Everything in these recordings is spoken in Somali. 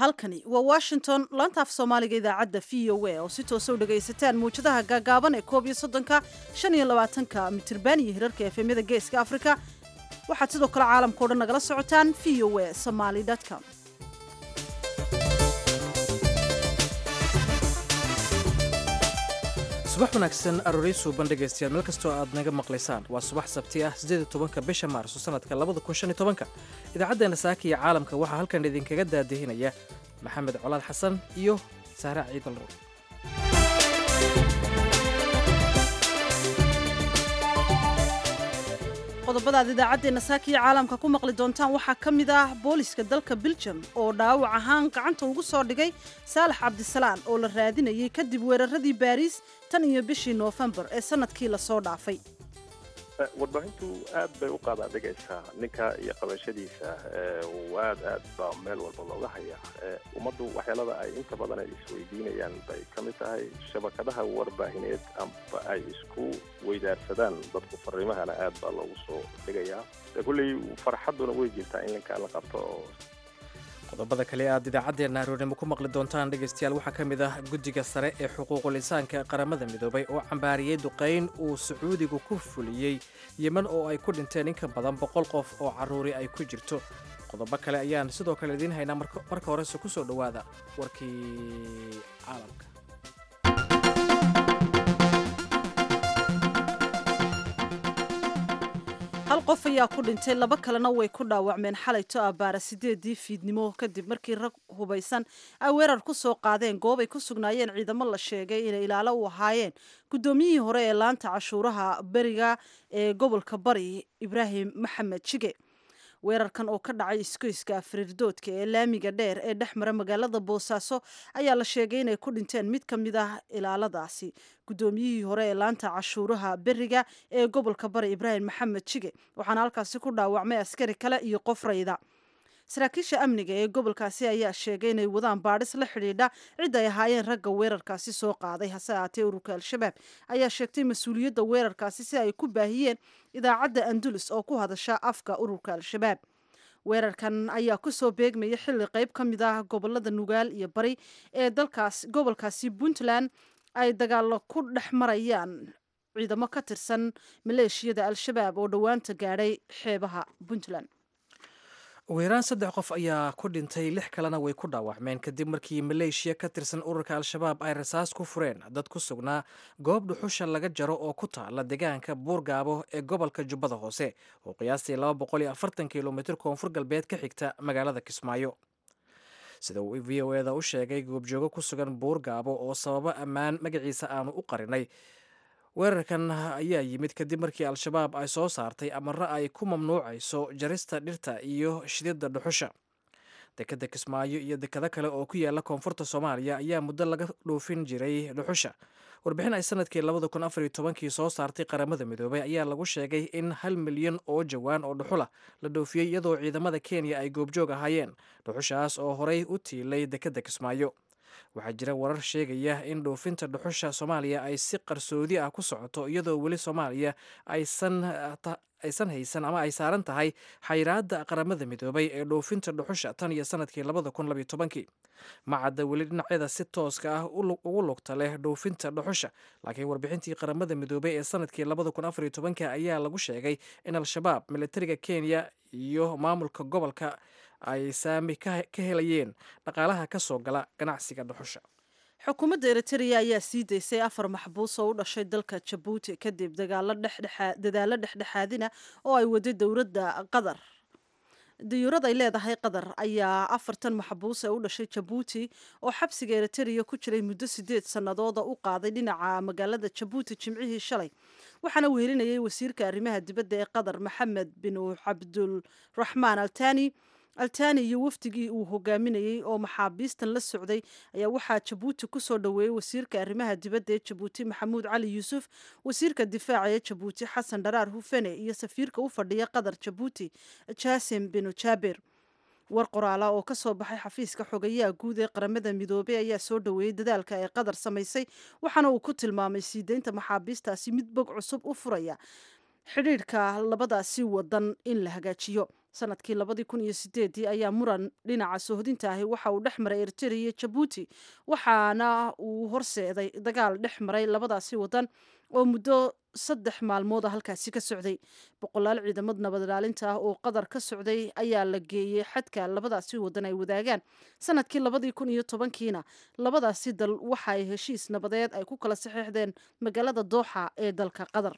halkani waa washington laanta af soomaaliga idaacadda v o a oo si toosa u dhagaysataan muwjadaha gaagaaban ee koob iyo soddonka shan iyo labaatanka mitirban iyo hirarka efemyada geeska afrika waxaad sidoo kale caalamkao dhan nagala socotaan v o a somaly com subax wanaagsan aroorey suuban dhegaystayaal meel kastoo aad naga maqlaysaan waa subax sabti ah siddeed tobanka bisha maarso sanadka labada kun shan iyo tobanka idaacaddeena saaka iyo caalamka waxaa halkan idinkaga daadihinaya maxamed colaad xasan iyo saare ciidal nuur qodobadaad idaacaddeenna saaka iyo caalamka ku maqli doontaan waxaa ka mid ah booliska dalka biljam oo dhaawac ahaan gacanta ugu soo dhigay saalax cabdisalaan oo la raadinayay kadib weeraradii baariis tan iyo bishii noofembar ee sanadkii lasoo dhaafay warbaahintu aad bay u qaadaadhigaysaa ninka iyo qabashadiisa aad aad baa meel walba looga hayaa ummaddu waxyaalada ay inta badan ay isweydiinayaan bay ka mid tahay shabakadaha warbaahineed amba ay isku weydaarsadaan dadku fariimahana aad baa loogu soo dhigayaa kulley farxadduna way jirtaa in ninkaan la qabto qodobada kale aad idaacaddeena aroornimo ku maqli doontaan dhegaystayaal waxaa ka mid ah guddiga sare ee xuquuqul insaanka qaramada midoobay oo cambaariyey duqayn uu sacuudigu ku fuliyey yemen oo ay ku dhinteen in ka badan boqol qof oo carruuri ay ku jirto qodobo kale ayaan sidoo kale idiin haynaa marka horese ku soo dhowaada warkii caalamka hal qof ayaa ku dhintay laba kalena way ku dhaawacmeen xalayto abbaara sideedii fiidnimo kadib markii rag hubaysan ay weerar ku soo qaadeen goob ay ku sugnaayeen ciidamo la sheegay inay ilaalo u ahaayeen guddoomiyihii hore ee laanta cashuuraha beriga ee gobolka bari ibraahim maxamed jige weerarkan oo ka dhacay iskoyska firiirdoodka ee laamiga dheer ee dhex mara magaalada boosaaso ayaa la sheegay inay ku dhinteen mid ka mid ah ilaaladaasi guddoomiyihii hore ee laanta cashuuraha beriga ee gobolka bari ibraahim maxamed jige waxaana halkaasi ku dhaawacmay askari kale iyo qof rayda saraakiisha amniga ee gobolkaasi ayaa sheegay inay wadaan baadhis la xidhiidha cid ay ahaayeen ragga weerarkaasi soo qaaday hase ahaatee ururka al-shabaab ayaa sheegtay mas-uuliyadda weerarkaasi si ay ku baahiyeen idaacadda andulus oo ku hadasha afka ururka al-shabaab weerarkan ayaa kusoo beegmaya xilli qayb ka mid ah gobolada nugaal iyo bari ee dalkaas gobolkaasi puntland ay dagaalo ku dhex marayaan ciidamo ka tirsan maleeshiyada al-shabaab oo dhowaanta gaadhay xeebaha puntland ugu yaraan saddex qof ayaa ku dhintay lix kalena way ku dhaawacmeen kadib markii maleeshiya ka tirsan ururka al-shabaab ay rasaas ku fureen dad ku sugnaa goob dhuxusha laga jaro oo ku taala deegaanka buurgaabo ee gobolka jubbada hoose oo qiyaastii laba boqol iyo afartan kilomitr koonfur galbeed ka xigta magaalada kismaayo sida uu v o eda u sheegay goobjoogo ku sugan buurgaabo oo sababo ammaan magaciisa aanu u qarinay weerarkan ayaa yimid kadib markii al-shabaab ay soo saartay amaro ay ku mamnuucayso jarista dhirta iyo shididda dhuxusha dekeda kismaayo iyo dekado kale oo ku yaala koonfurta soomaaliya ayaa muddo laga dhoofin jiray dhuxusha warbixin ay sanadkii labada kun afariyo tobankii soo saartay qaramada midoobay ayaa lagu sheegay in hal milyan oo jawaan oo dhuxula la dhoofiyey iyadoo ciidamada kenya ay goobjoog ahaayeen dhuxushaas oo horey u tiilay dekeda kismaayo waxaa jira warar sheegaya in dhoofinta dhuxusha soomaaliya ay si qarsoodi ah ku socoto iyadoo weli soomaaliya aysan aysan haysan ama ay saaran tahay xayiraadda qaramada midoobay ee dhoofinta dhuxusha tan iyo sanadkii labada kun labiyo tobankii ma cadda weli dhinacyada si tooska ah ugu lugta leh dhoofinta dhuxusha laakiin warbixintii qaramada midoobay ee sanadkii labada kun afariyo tobanka ayaa lagu sheegay in al-shabaab militariga kenya iyo maamulka gobolka ay saami ka helayeen dhaqaalaha ka soo gala ganacsiga dhuxusha xukuumadda eritrea ayaa sii daysay afar maxbuus oo u dhashay dalka jabuuti kadib dadaalo dhexdhexaadina oo ay waday dowladda qatar dayuurad ay leedahay qatar ayaa afartan maxbuus ee u dhashay jabuuti oo xabsiga eritrea ku jiray muddo sideed sannadooda u qaaday dhinaca magaalada jabuuti jimcihii shalay waxaana wehelinayay wasiirka arrimaha dibadda ee qatar maxamed bin cabdulraxmaan altani altani iyo wafdigii uu hogaaminayey oo maxaabiistan la socday ayaa waxaa jabuuti kusoo dhoweeyey wasiirka arrimaha dibadda ee jabuuti maxamuud cali yuusuf wasiirka difaaca ee jabuuti xasan dharaar hufene iyo safiirka u fadhiya qatar jabuuti jasim binu jaaber war qoraala oo ka soo baxay xafiiska xogayaha guud ee qaramada midoobey ayaa soo dhoweeyey dadaalka ay qatar samaysay waxaana uu ku tilmaamay sii deynta maxaabiistaasi mid bog cusub u furaya xidhiidhka labadaasi wadan in la hagaajiyo sanadkii labadii kun iyo sideedii ayaa muran dhinaca soohodinta ahi waxa uu dhex maray eritrea iyo jabuuti waxaana uu horseeday dagaal dhex maray labadaasi wadan oo muddo saddex maalmooda halkaasi ka socday boqolaal ciidamad nabad ilaalinta ah oo qatar ka socday ayaa la geeyey xadka labadaasi wadan ay wadaagaan sanadkii labadii kun iyo tobankiina labadaasi dal waxa ay heshiis nabadeed ay ku kala saxeixdeen magaalada dooxa ee dalka qatar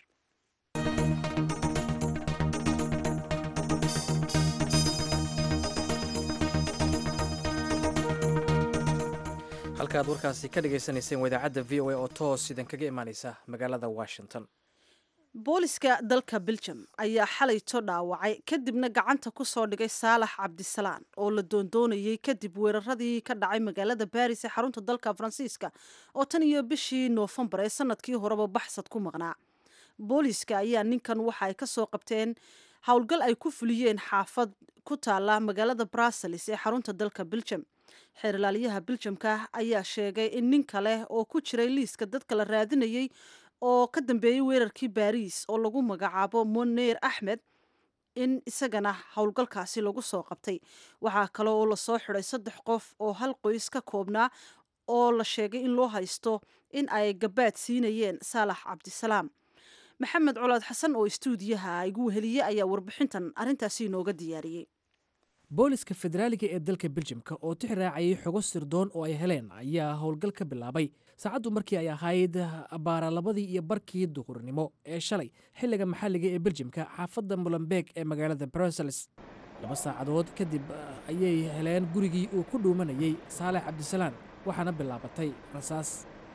halkaaad warkaasi ka dhagaysanayseen waa idaacadda v o a oo toos idinkaga imaaneysa magaalada washington booliska dalka beljum ayaa xalayto dhaawacay kadibna gacanta ku soo dhigay saalax cabdisalaan oo la doondoonayey kadib weeraradii ka dhacay magaalada baris ee xarunta dalka faransiiska oo tan iyo bishii noofembar ee sanadkii horeba baxsad ku maqnaa booliska ayaa ninkan waxa ay ka soo qabteen howlgal ay ku fuliyeen xaafad ku taala magaalada brussels ee xarunta dalka beljum xeerlaaliyaha beljamka ayaa sheegay in nin kale oo ku jiray liiska dadka la raadinayey oo ka dambeeyey weerarkii baariis oo lagu magacaabo moneer axmed in isagana howlgalkaasi lagu soo qabtay waxaa kale oo lasoo xiday saddex qof oo hal qoys ka koobnaa oo la sheegay in loo haysto in ay gabaad siinayeen saalax cabdisalaam maxamed colaad xasan oo istuudiyaha igu weheliye ayaa warbixintan arrintaasi inooga diyaariyey booliska federaaliga ee dalka beljimka oo tix raacayay xogo sirdoon oo ay heleen ayaa howlgal ka bilaabay saacaddu markii ay ahayd baara labadii iyo barkii duhurnimo ee shalay xilliga maxalliga ee beljimka xaafadda molembeeg ee magaalada brussels laba saacadood kadib ayay heleen gurigii uu ku dhuumanayey saalex cabdisalaan waxaana bilaabatay rasaas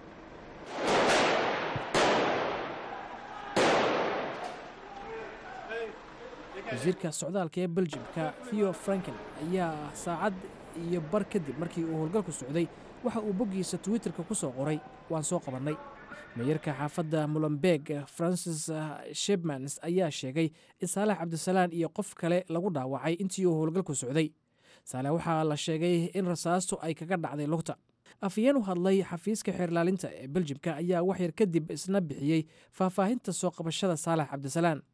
wasiirka socdaalka ee beljimka theo franken ayaa saacad iyo bar kadib markii uu howlgalku socday waxa uu boggiisa twitterka ku soo qoray waan soo qabannay meeyarka xaafadda molembeeg francis shebmans ayaa sheegay in saalax cabdisalaan iyo qof kale lagu dhaawacay intii uu howlgalku socday saalex waxaa la sheegay in rasaastu ay kaga dhacday lugta afhayeen u hadlay xafiiska xeerlaalinta ee beljimka ayaa wax yar kadib isna bixiyey faahfaahinta soo qabashada saalax cabdisalaan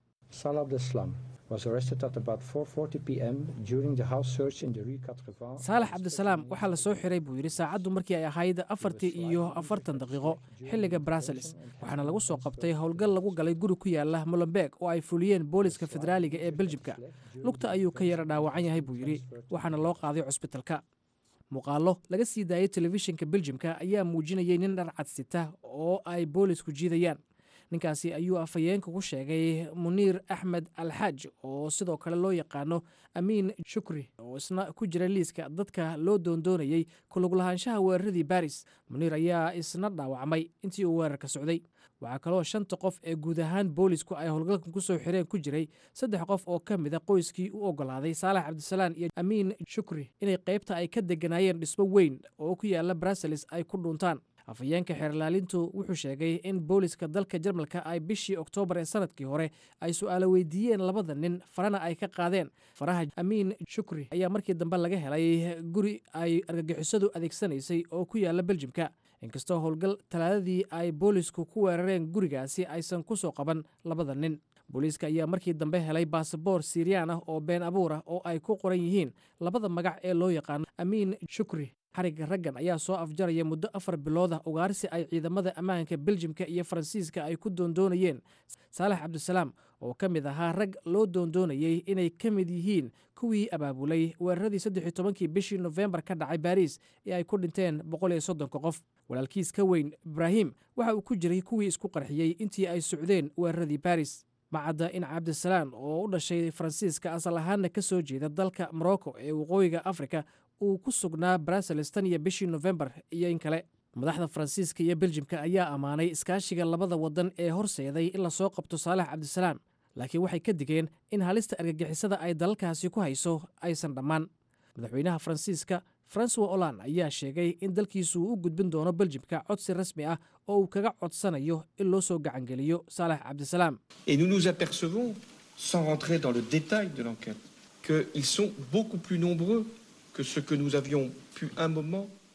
saalax cabdisalaam waxaa la soo xiray buu yidhi saacaddu markii ay ahayd afartii iyo afartan daqiiqo xilliga brussels waxaana lagu soo qabtay howlgal lagu galay guri ku yaala molembeeg oo ay fuliyeen booliska federaaliga ee beljimka lugta ayuu ka yara dhaawacan yahay buu yidhi waxaana loo qaaday cusbitalka muuqaallo laga sii daayay telefishinka beljimka ayaa muujinayay nin dharcad sita oo ay boolisku jiidayaan ninkaasi ayuu afhayeenka ku sheegay muniir axmed alxaaj oo sidoo kale loo yaqaano amiin shukri oo isna ku jira liiska dadka loo doondoonayey kuluglahaanshaha weeraradii baris muniir ayaa isna dhaawacmay intii uu weerarka socday waxaa kaloo shanta qof ee guud ahaan boolisku ay howlgalkan ku soo xireen ku jiray saddex qof oo ka mida qoyskii u ogolaaday saalax cabdisalaan iyo amiin shukri inay qaybta ay ka deganaayeen dhismo weyn oo ku yaala brussels ay ku dhuuntaan afhayeenka xeerlaalintu wuxuu sheegay in booliska dalka jarmalka ay bishii oktoobar ee sanadkii hore ay su'aalo weydiiyeen labada nin farana ay ka qaadeen faraha amiin shukri ayaa markii dambe laga helay guri ay argagixisadu adeegsanaysay oo ku yaala beljimka inkastoo howlgal talaadadii ay boolisku ku weerareen gurigaasi aysan ku soo qaban labada nin booliiska ayaa markii dambe helay baasaboor siiriyaan ah oo been abuur ah oo ay ku qoran yihiin labada magac ee loo yaqaano amiin shukri xarigga raggan ayaa soo afjaraya muddo afar bilood ah ugaarsi ay ciidamada ammaanka beljimka iyo faransiiska ay ku doondoonayeen saalax cabdisalaam oo ka mid ahaa rag loo doondoonayey inay ka mid yihiin kuwii abaabulay weeraradii saddex tobankii bishii nofembar ka dhacay baariis ee ay ku dhinteen boqol iyo soddonka qof walaalkiis ka weyn ibraahim waxa uu ku jiray kuwii isku qarxiyey intii ay socdeen weeraradii baris macadda in cabdisalaam oo u dhashay faransiiska asal ahaanna ka soo jeeda dalka morocco ee waqooyiga afrika uu ku sugnaa brussels tan iyo bishii nofembar iyo in kale madaxda faransiiska iyo beljimka ayaa ammaanay iskaashiga labada wadan ee horseeday in lasoo qabto saalax cabdisalaam laakiin waxay ka digeen in halista argagixisada ay dalalkaasi ku hayso aysan dhammaan madaxweynaha faransiiska francois olan ayaa sheegay in dalkiisu uu u gudbin doono beljimka codsi rasmi ah oo uu kaga codsanayo in loo soo gacangeliyo saalax cabdisalaam Et nous nous apercevons, sans rentrer dans le détail de l'enquête, qu'ils sont beaucoup plus nombreux que ce que nous avions pu un moment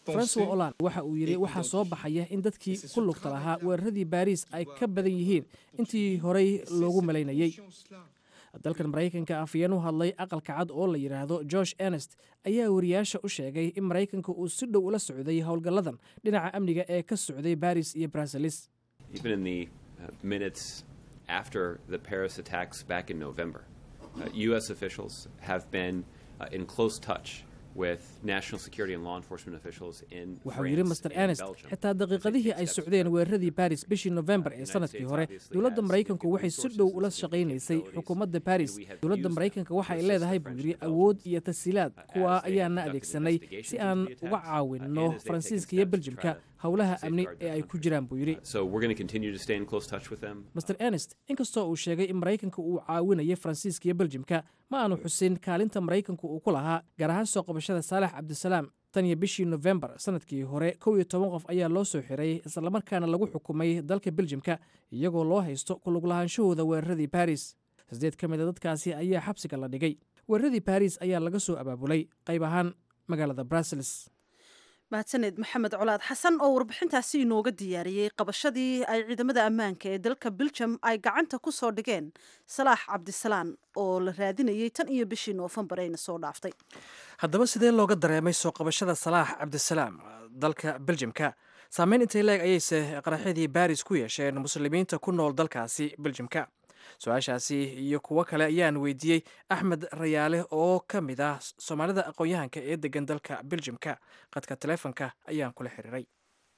francois olan waxa uu yidhi waxaa soo baxaya in dadkii ku lugta lahaa weeraradii baariis ay ka badan yihiin intii horey loogu malaynayey dalkan maraykanka afyeen u hadlay aqalka cad oo la yidhaahdo george ernest ayaa wariyaasha u sheegay in maraykanka uu si dhow ula socday howlgalladan dhinaca amniga ee ka socday baris iyo bruseles Even in the uh, minutes after the Paris attacks back in November, uh, U.S. officials have been uh, in close touch with national security and law enforcement officials in waxa uu yidhi France master and ernest Belgium. xitaa daqiiqadihii ay socdeen weeraradii baris bishii nofembar ee sanadkii hore dowladda maraykanku waxay si dhow ula shaqaynaysay xukuumadda baris dowladda maraykanka waxa ay leedahay buu yidhi awood iyo tasiilaad kuwaa ayaana adeegsanay si aan uga caawinno faransiiska iyo beljimka howlaha amni ee ay ku jiraan buu yidhi So we're going to continue to stay in close touch with them. master ernest inkastoo uu sheegay in maraykanka uu caawinayay faransiiska iyo beljimka ma aanu xusin kaalinta maraykanku uu ku lahaa gaar ahaan soo qabashada saalax cabdisalaam tan iyo bishii nofembar sanadkii hore kow iyo toban qof ayaa loo soo xiray islamarkaana lagu xukumay dalka beljimka iyagoo loo haysto ku lug lahaanshahooda weeraradii baris sideed ka mid a dadkaasi ayaa xabsiga la dhigay weeraradii baris ayaa laga soo abaabulay qayb ahaan magaalada brussels mahadsaneed maxamed colaad xasan oo warbixintaasi inooga diyaariyey qabashadii ay ciidamada ammaanka ee dalka beljum ay gacanta ku soo dhigeen salaax cabdisalaan oo la raadinayay tan iyo bishii noofembar ayna soo dhaaftay haddaba sidee looga dareemay soo qabashada salaax cabdisalaam dalka beljimka saameyn intay leeg ayayse qaraxyadii baris ku yeesheen muslimiinta ku nool dalkaasi beljimka su-aashaasi iyo kuwo kale ayaan weydiiyey axmed rayaale oo ka mid ah soomaalida aqoon-yahanka ee degan dalka beljimka qadka taleefonka ayaan kula xiriiray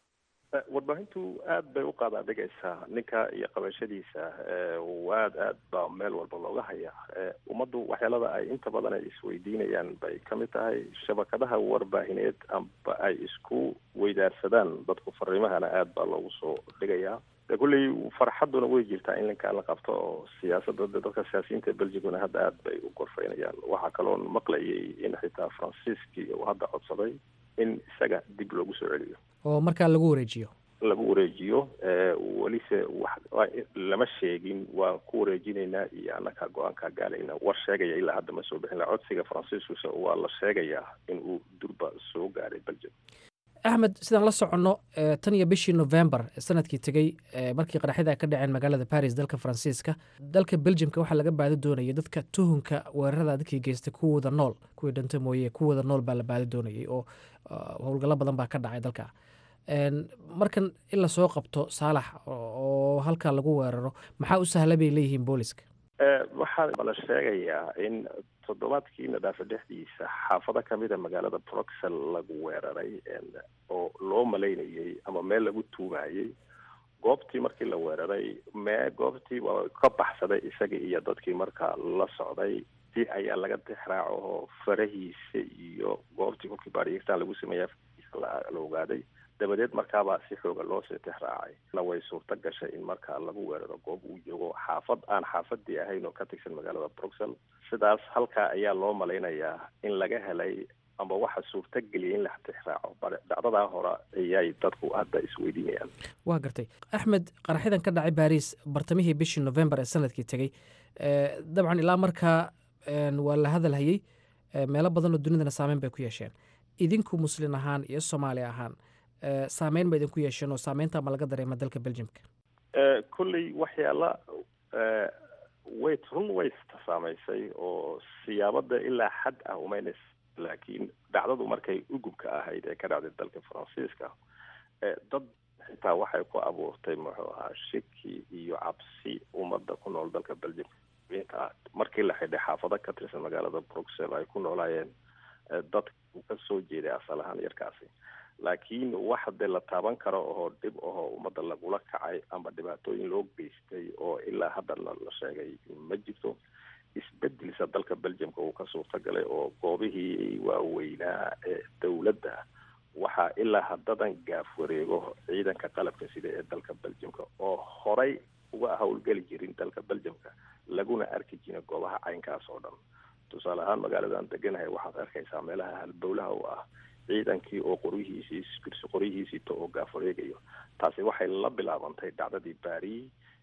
Eh, warbaahintu aad bay u qaadaadhigaysaa ninka iyo qabashadiisa eh, aad aad baa meel walba looga hayaa Eh, ummaddu waxyaalada ay inta badan ay isweydiinayaan bay ka mid tahay shabakadaha warbaahineed amba ay isku weydaarsadaan dadku fariimahana aad baa loogu soo dhigayaa de kulley farxadduna way jirtaa in ninkaan la qabto oo siyaasadda de dadka siyaasiyiinta belgiguna hadda aad bay u gorfaynayaan waxaa kaloon maqlayay in xitaa faransiiskii uu hadda codsaday in isaga dib loogu soo celiyo oo markaa lagu wareejiyo lagu wareejiyo eh, welise wax waa- lama sheegin waan ku wareejinaynaa iyo annakaa go-aankaa gaalayna war sheegaya ilaa hadda ma soo bixin la codsiga faransiiskuse waa la sheegayaa in uu durba soo gaaray belgium axmed sidaan la soconno eh, tan iyo bishii novembar ee sanadkii tegey eh, markii qaraxyada ay ka dhaceen magaalada baris dalka faransiiska dalka beljimka waxaa laga baadi doonayay dadka tuhunka weerarada dadkii geystay kuwooda nool kuwii dhanta mooye kuwooda nool baa la baadi doonayay oo ah, howlgallo badan baa ka dhacay dalka En, markan in lasoo qabto saalax oo oo halkaa lagu weeraro maxaa u sahla bay leeyihiin booliska Eh, waxaa la sheegayaa in toddobaadkii nadaafa dhexdiisa xaafado kamida magaalada bruxel lagu weeraray en, oo loo malaynayay ama meel lagu tuumayay goobtii markii la weeraray mee goobtii waa ka baxsaday isaga iyo dadkii markaa la socday si ayaa laga tixraaco oo farahiisa iyo goobtii kolkii baariyitaan lagu sameeya la la ogaaday dabadeed markaabaa si xooga loo sii tixraacay na way suurto gashay in markaa lagu weeraro goob uu joogo xaafad aan xaafadii ahayn oo ka tirsan magaalada bruxel sidaas halkaa ayaa loo malaynayaa in laga helay amba waxa suurto geliyay in la tixraaco bare dhacdadaa hore ayay dadku hadda isweydiinayaan waa gartay axmed qaraxyadan ka dhacay baris bartamihii bishii novembar ee sanadkii tegey eh, dabcan ilaa markaa en, waa la hadalhayey eh, meelo badan oo dunidana saameyn bay ku yeesheen idinku muslin ahaan iyo soomaali ahaan eh, saameyn ba idinku yeesheen oo saameynta ma laga dareema dalka beljimka Eh, kolley waxyaala eh, way run way saamaysay oo siyaabada ilaa xad ah umaynays laakiin dhacdadu markay ugubka ahayd ee ka dhacday dalka faransiiska eh, dad xitaa waxay ku abuurtay muxuu ahaa shiki iyo cabsi ummadda ku nool dalka belgium inta markii la xidhay xaafado ka tirsan magaalada bruxel ay ku noolaayeen eh, dad ka soo jeeday asal ahaan yarkaasi laakiin wax dee la taaban karo oo dhib ahoo ummadda lagula kacay ama dhibaatooyin loo geystay oo ilaa hadda la la sheegay ma jirto isbedelsa dalka belgiumka uu ka suurta galay oo goobihii waaweynaa ee dowladda waxaa ilaa haddadan gaaf wareego ciidanka qalabka sida ee dalka belgiumka oo horay uga howlgeli jirin dalka belgiumka laguna arki jirin goobaha caynkaas oo dhan tusaale ahaan magaaladan deganahay waxaad arkaysaa meelaha halbowlaha u ah ciidankii oo qoryihiisii birsi qoryihiisiito oo gaaf wareegayo taasi waxay la bilaabantay dhacdadii baari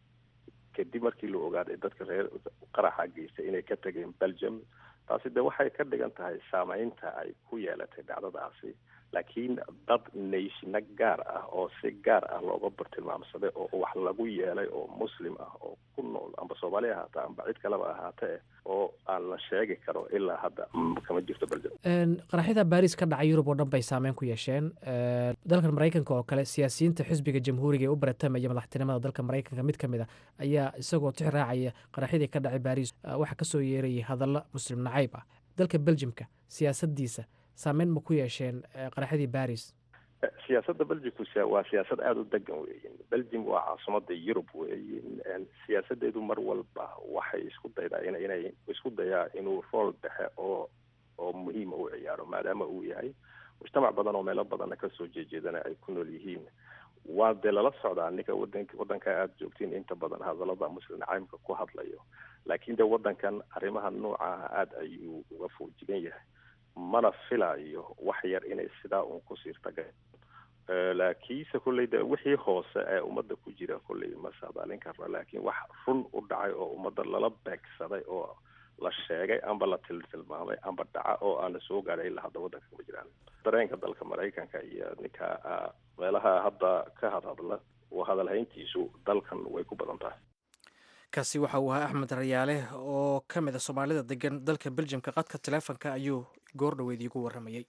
kadib markii la ogaaday dadka reer qaraxa geystay inay ka tageen belgium taasi de waxay ka dhigan tahay saameynta ay ku yeelatay dhacdadaasi laakiin dad nayshina gaar ah oo si gaar ah looga bartilmaamsaday oo wax lagu yeelay oo muslim ah oo ku nool amba soomaali ahaata amba cid kaleba ahaatee oo aan la sheegi karo ilaa hadda kama jirto belgium qaraxyada baris ka dhacay yurub oo dhan bay saameyn ku yeesheen dalkan maraykanka oo kale siyaasiyiinta xisbiga jamhuuriga ee u baratamaya madaxtinimada dalka maraykanka mid ka mid a ayaa isagoo tix raacaya qaraxyadii ka dhacay baris waxaa kasoo yeerayay hadallo muslim nacayb ah dalka beljimka siyaasadiisa saameyn ma ku yeesheen qaraxyadii baris siyaasadda belgiumku waa siyaasad aada u degan weyin belgium waa caasimada yurub weyin siyaasadeedu mar walba waxay isku daydaa in inay isku dayaa inuu rool dhexe oo oo muhiima u ciyaaro maadaama uu yahay mujtamac badan oo meelo badanna kasoo jeejeedana ay ku nool yihiin waa dee lala socdaa ninka wadan wadanka aada joogtiin inta badan hadalada muslim caymka ku hadlayo laakiin de wadankan arrimaha noocaha aada ayuu uga foojigan yahay mana filayo wax yar inay sidaa uun ku siirtaga laakiinse kolley de wixii hoose ee ummadda ku jira kolley ma saadaalin karno laakiin wax run u dhacay oo ummadda lala beegsaday oo la sheegay amba la tiltilmaamay amba dhaca oo aan la soo gaadhay ilaa hadda waddanka kuma jiraan dareenka dalka maraykanka iyo ninka meelaha hadda ka hadhadla oo hadalhayntiisu dalkan way ku badan tahay kaasi waxa uu ahaa axmed rayaale oo ka mid a soomaalida degan dalka beljimka qadka taleefonka ayuu goor dhoweed iigu warramayey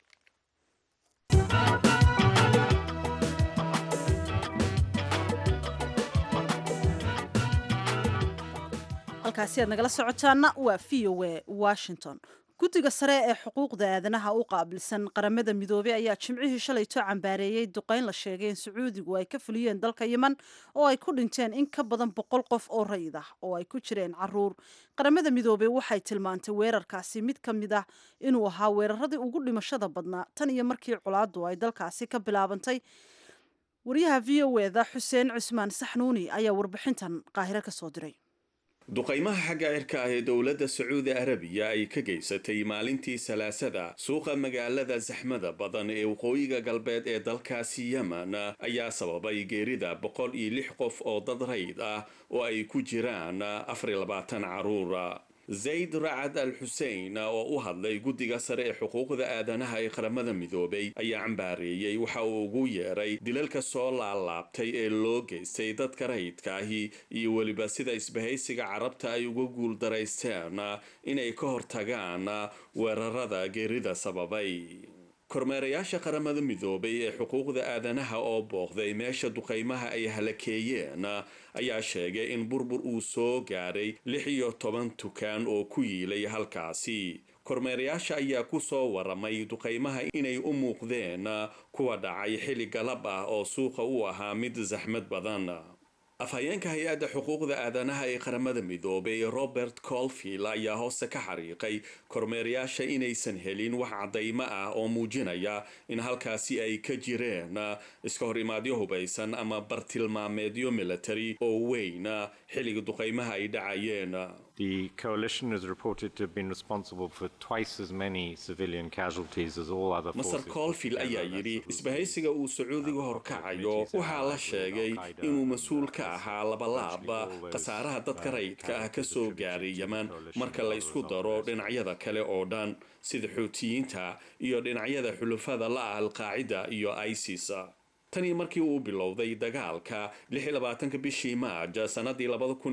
halkaasi aad nagala socotaana waa v o a washington guddiga sare ee xuquuqda aadanaha u qaabilsan qaramada midoobey ayaa jimcihii shalayto cambaareeyey duqeyn la sheegay in sacuudigu ay ka fuliyeen dalka yeman oo ay ku dhinteen in ka badan boqol qof oo rayid ah oo ay ku jireen caruur qaramada midoobey waxay tilmaantay weerarkaasi mid ka mid ah inuu ahaa weeraradii ugu dhimashada badnaa tan iyo markii colaadu ay dalkaasi ka bilaabantay wariyaha v o eda xuseen cusmaan saxnuuni ayaa warbixintan qaahiro ka soo diray duqaymaha xagga cirka ah ee dowladda sacuudi arabiya ay ka geysatay maalintii salaasada suuqa magaalada saxmada badan ee waqooyiga galbeed ee dalkaasi yemen ayaa sababay geerida boqol iyo lix qof oo dad rayd ah oo ay ku jiraan afar iyo labaatan caruura zayd racad al xusein oo u hadlay guddiga sare ee xuquuqda aadanaha ee qaramada midoobay ayaa cambaareeyey waxa uu ugu yeeray dilalka soo laalaabtay ee loo geystay dadka rayidka ahi iyo weliba sida isbahaysiga carabta ay uga guuldaraysteen inay ka hortagaan weerarada geerida sababay kormeerayaasha qaramada midoobay ee xuquuqda aadanaha oo booqday meesha duqaymaha ay halakeeyeen ayaa sheegay in burbur uu soo gaaray lix iyo toban tukaan oo ku yiilay halkaasi kormeerayaasha ayaa ku soo waramay duqaymaha inay u muuqdeen kuwa dhacay xilli galab ah oo suuqa u ahaa mid saxmad badan afhayeenka hay-adda xuquuqda aadanaha ee qaramada midoobay robert colfield ayaa hoose ka xariiqay kormeerayaasha inaysan helin wax caddaymo ah oo muujinaya in halkaasi ay ka jireen iska hor imaadyo hubaysan ama bartilmaameedyo military oo weyn xilliga duqaymaha ay dhacayeen The coalition is reported to have been responsible for twice as many civilian casualties as all other maser forces. colfield ayaa yidhi isbahaysiga uu sacuudiga horkacayo waxaa la sheegay inuu mas-uul ka ahaa labalaab khasaaraha dadka rayidka ah ka soo gaaray yeman marka la isku daro dhinacyada kale oo dhan sida xuutiyiinta iyo dhinacyada xulufada la-ah alqaacida iyo isis tanii markii uu bilowday dagaalka ka bishii maaj sanadii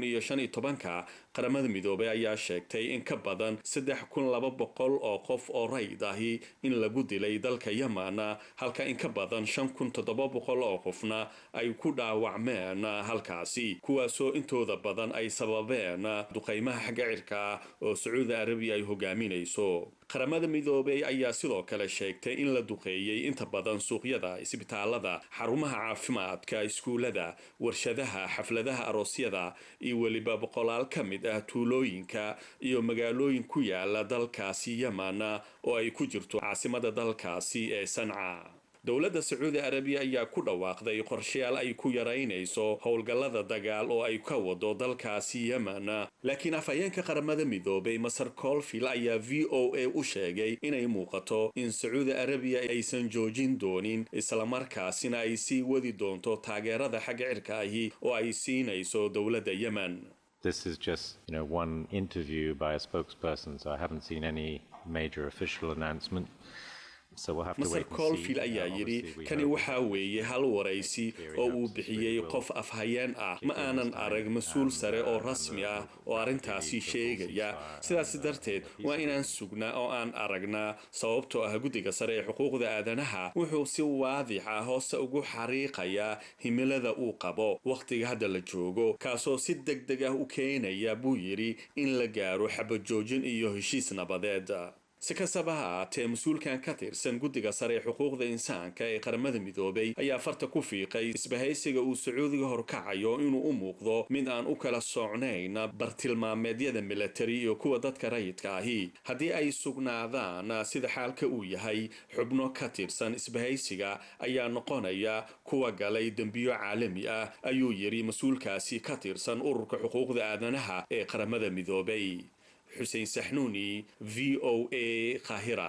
ka qaramada midoobay ayaa sheegtay in ka badan oo qof oo rayid ahi in lagu dilay dalka yemen halka in ka badan oo qofna ay ku dhaawacmeen halkaasi kuwaasoo intooda badan ay sababeen duqaymaha xagga cirka ah oo sacuudi arabiya ay hogaaminayso qaramada midoobey ayaa sidoo kale sheegtay in la duqeeyey inta badan suuqyada isbitaalada xarumaha caafimaadka iskuulada warshadaha xafladaha aroosyada iyo weliba boqolaal ka mid ah tuulooyinka iyo magaalooyin ku yaala dalkaasi yemen oo ay ku jirto caasimada dalkaasi ee sanca dowladda sacuudi arabiya ayaa ku dhawaaqday qorshayaal ay ku yaraynayso howlgallada dagaal oo ay ka wado dalkaasi yemen laakiin afhayeenka qaramada midoobay maser colfield ayaa v o a u sheegay inay muuqato in sacuudi arabiya aysan joojin doonin islamarkaasina ay sii wadi doonto taageerada xagga cirka ahi oo ay siinayso dowladda yemen This is just, you know, one interview by a spokesperson, so I haven't seen any major official announcement. maser colville ayaa yidhi kani waxaa weeye hal waraysi oo uu bixiyey qof afhayeen ah ma aanan arag mas-uul sare oo rasmi ah oo arrintaasi sheegaya sidaas darteed waa inaan sugnaa oo aan aragnaa sababtoo ah guddiga sare ee xuquuqda aadanaha wuxuu si waadix ah hoose ugu xariiqayaa himilada uu qabo wakhtiga hadda la joogo kaasoo si deg deg ah u keenaya buu yidhi in la gaaro xabajoojin iyo heshiis nabadeed si kastaba ha aatee mas-uulkan ka tirsan guddiga sare ee xuquuqda insaanka ee qaramada midoobay ayaa farta ku fiiqay isbahaysiga uu sacuudiga horkacayo inuu u muuqdo mid aan u kala socnayn bartilmaameedyada militari iyo kuwa dadka rayidka ahi haddii ay sugnaadaan sida xaalka uu yahay xubno ka tirsan isbahaysiga ayaa noqonaya kuwa galay dembiyo caalami ah ayuu yidhi mas-uulkaasi ka tirsan ururka xuquuqda aadanaha ee qaramada midoobay xuseen saxnuuni v o a qaahira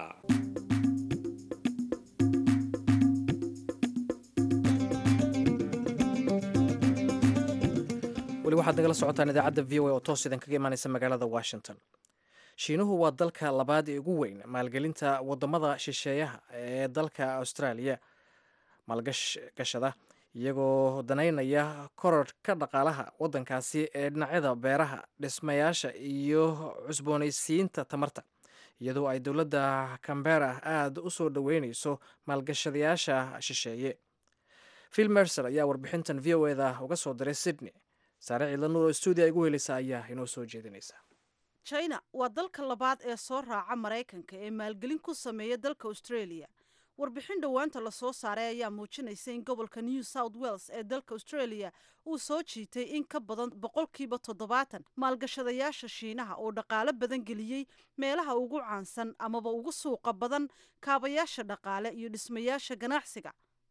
weli waxaad nagala socotaan idaacadda v o a oo toos idin kaga imaaneysa magaalada washington shiinuhu waa dalka labaad ee ugu weyn maalgelinta wadamada shisheeyaha ee dalka australia maalgashada iyagoo danaynaya kororhka dhaqaalaha waddankaasi ee dhinacyada beeraha dhismayaasha iyo cusboonaysiinta tamarta iyadoo ay dowladda cambera aada u soo dhoweyneyso maalgashadayaasha shisheeye phil mercer ayaa warbixintan v o eda uga soo diray sydney saare ciidla nuur oo stuudiya igu heleysa ayaa inoo soo jeedinaysa china waa dalka labaad ee soo raaca maraykanka ee maalgelin ku sameeya dalka australia warbixin dhowaanta lasoo saaray ayaa muujinaysa in gobolka new south wales ee dalka australia uu soo jiitay in ka badan boqolkiiba toddobaatan maalgashadayaasha shiinaha oo dhaqaalo badan geliyey meelaha ugu caansan amaba ugu suuqa badan kaabayaasha dhaqaale iyo dhismayaasha ganacsiga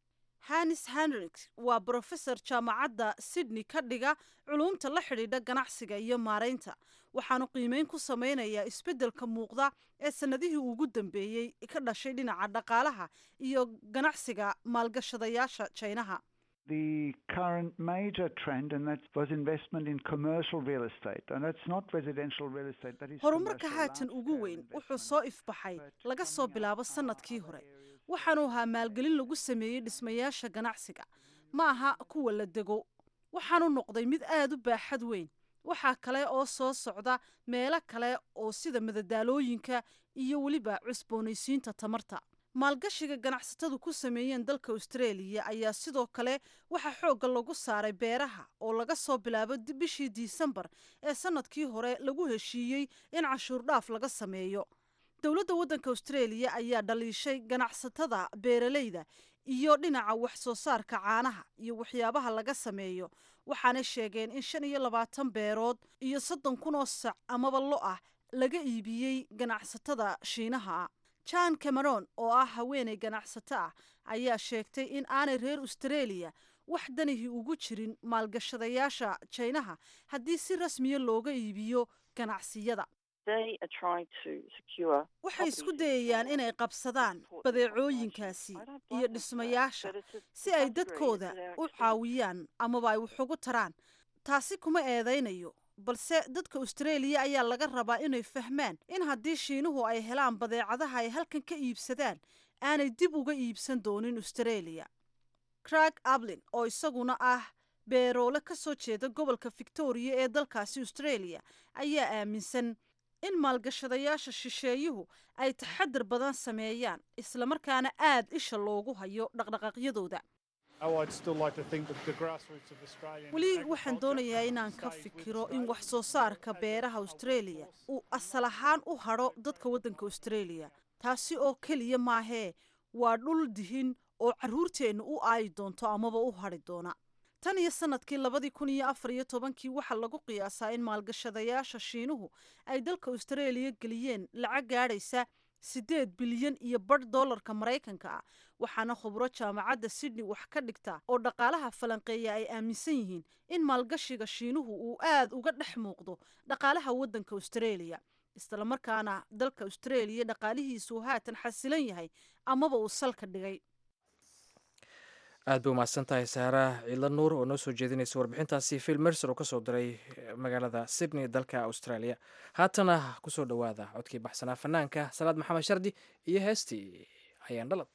hanis henrik waa brofesor jaamacadda sydney ka dhiga culuumta la xidhiidha ganacsiga iyo maaraynta waxaanu qiimeyn ku samaynayaa isbeddelka muuqda ee sannadihii ugu dambeeyey ka dhashay dhinaca dhaqaalaha iyo ganacsiga maalgashadayaasha jaynaha The current major trend, and that was investment in commercial real estate, and that's not residential real estate. That is horumarka haatan ugu weyn wuxuu soo ifbaxay laga soo bilaabo sannadkii hore waxaanu ahaa maalgelin lagu sameeyey dhismayaasha ganacsiga ma aha kuwa la dego waxaanu noqday mid aada u baaxad weyn waxaa kale oo soo socda meelo kale oo sida madadaalooyinka iyo weliba cusboonaysiinta tamarta maalgashiga ganacsatadu ku sameeyeen dalka australia ayaa sidoo kale waxaa xoogga lagu saaray beeraha oo laga soo bilaabo bishii disembar ee sannadkii hore lagu heshiiyey in cashuur dhaaf laga sameeyo dowladda waddanka australia ayaa dhaliishay ganacsatada beeralayda iyo dhinaca wax soo saarka caanaha iyo waxyaabaha laga sameeyo waxaanay sheegeen in shan iyo labaatan beerood iyo soddon kun oo sac amaba lo ah laga iibiyey ganacsatada shiinaha jan cameron oo ah haweenay ganacsato ah ayaa sheegtay in aanay reer australia wax danihii ugu jirin maalgashadayaasha jaynaha haddii si rasmiya looga iibiyo ganacsiyada waxay isku dayayaan inay qabsadaan badeecooyinkaasi iyo dhismayaasha si ay dadkooda u caawiyaan amaba ay wax ugu taraan taasi kuma eedaynayo balse dadka australia ayaa laga rabaa inay fahmaan in haddii shiinuhu ay helaan badeecadaha ay halkan ka iibsadaan aanay dib uga iibsan doonin australia crag ablin oo isaguna ah beeroole ka soo jeeda gobolka victoria ee dalkaasi australia ayaa aaminsan in maalgashadayaasha shisheeyuhu ay taxadar badan sameeyaan islamarkaana aad isha loogu hayo dhaqdhaqaaqyadooda weli waxaan doonayaa inaan ka fikiro in wax soo saarka beeraha australia uu asal ahaan u hadho dadka waddanka australia taasi oo keliya maahee waa dhul dihin oo carruurteenna u aayi doonto amaba u hadhi doona tan iyo sanadkii labadii kun iyo afar iyo tobankii waxaa lagu qiyaasaa in maalgashadayaasha shiinuhu ay dalka australia geliyeen lacag gaadhaysa siddeed bilyan iyo badh dollarka maraykanka ah waxaana khubro jaamacadda sydney wax ka dhigta oo dhaqaalaha falanqeeya ay aaminsan yihiin in maalgashiga shiinuhu uu aad uga dhex muuqdo dhaqaalaha waddanka australia islamarkaana dalka australia dhaqaalihiisuu haatan xasilan yahay amaba uu salka dhigay aad bay umahadsan tahay saara ciidla nuur oo noo soo jeedinaysa warbixintaasi phil mercer oo kasoo diray magaalada sydney dalka australia haatana kusoo dhowaada codkii baxsanaa fanaanka salaad maxamed shardi iyo heestii ayaan dhalad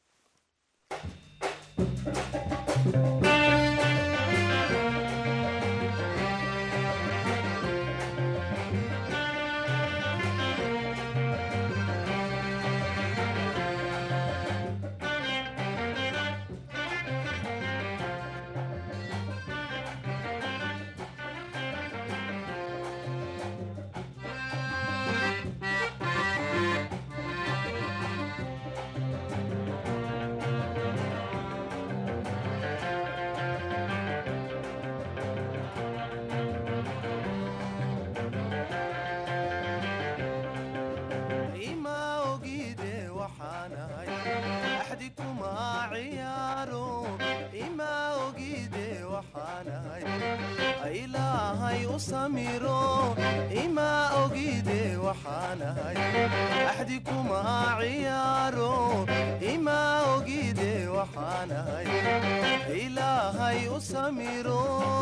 ima ogide waxaanahay axdi kuma ciyaaro ima ogide waxaanahay ilaahay u samiro ima ogide waxaanahay axdi kuma ciyaaro ima ogide waxaanahay ilaahay u samiro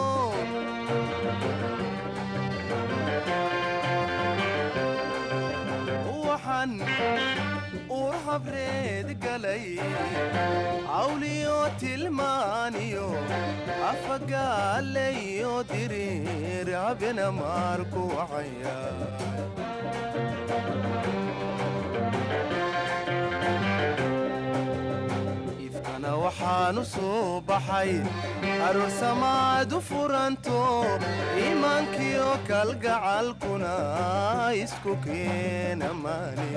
waxaan uur habreed galay cawliyo tilmaaniyo afagaalayo diriir habena maarku wacaya ifkana waxaanu soo baxay aroosamaadu furanto iimaankiyo kalgacalkuna isku keena maani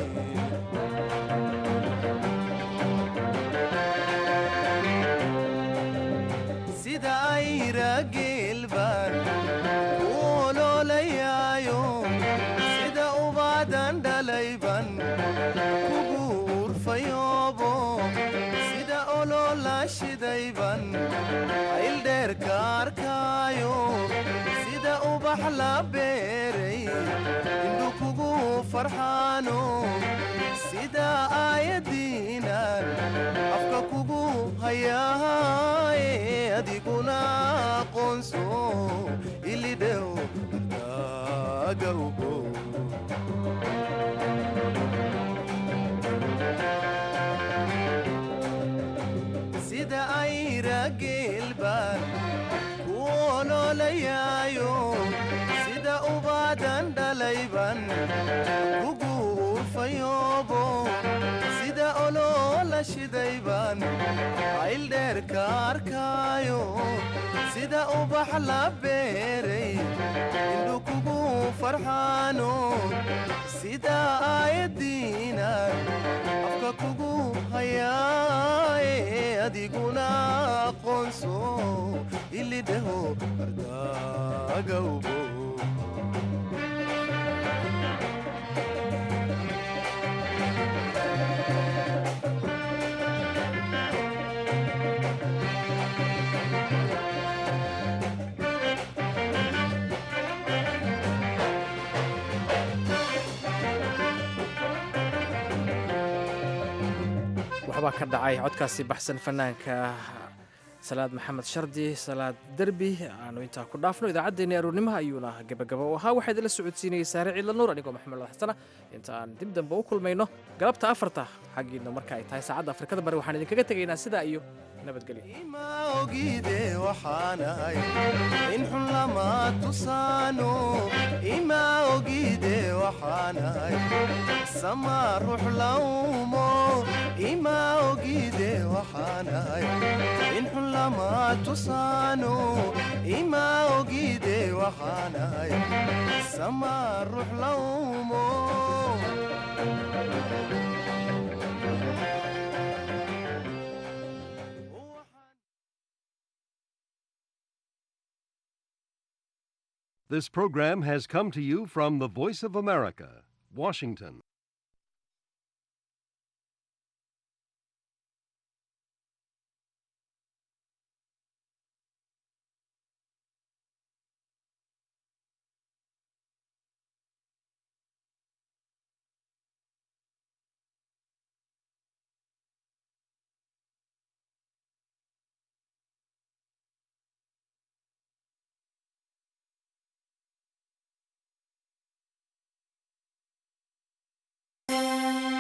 sida ayra geelbaan u oloolayaayo sida ubaadan dhalayban kugu urfayoobo sida oloola shidayban ayldheerka arkaayo sida ubax la beeray indhu kugu farxaano sida aayadiinan afka kugu hayaaye adiguna aqoonso ilidhew daaga ugo sida ayra geelbaan ku oloolayaayo sida ubaadan dhalayban kugu urfayoobo sida oloola shidayban ayldheerka arkaayo sida ubax la beeray indhu kugu farxaano sida aayadiinan afka kugu hayaaye adiguna aqoonso ilidheho ardaaga ubo waxbaa ka dhacay codkaasi baxsan fanaanka salaad maxamed shardi salaad derbi aanu intaa ku dhaafno idaacaddeenii aroornimaha ayuuna gebagaba u ahaa waxaa idinla socodsiinayay saare ciidla nuur anigoo maxamed xasana inta aan dib dambe u kulmayno galabta afarta xaggiina marka ay tahay saacadda afrikada bari waxaan idinkaga tegaynaa sidaa iyo nabadgelyo ma ogide waxaanahay in xun lama tusaano ima ogide waxaanahay sama ruux laumo ima ogide waxaanahay in xun lama tusaano ima ogide waxaanahay sama ruux laumo This program has come to you from the Voice of America, Washington. Thank you.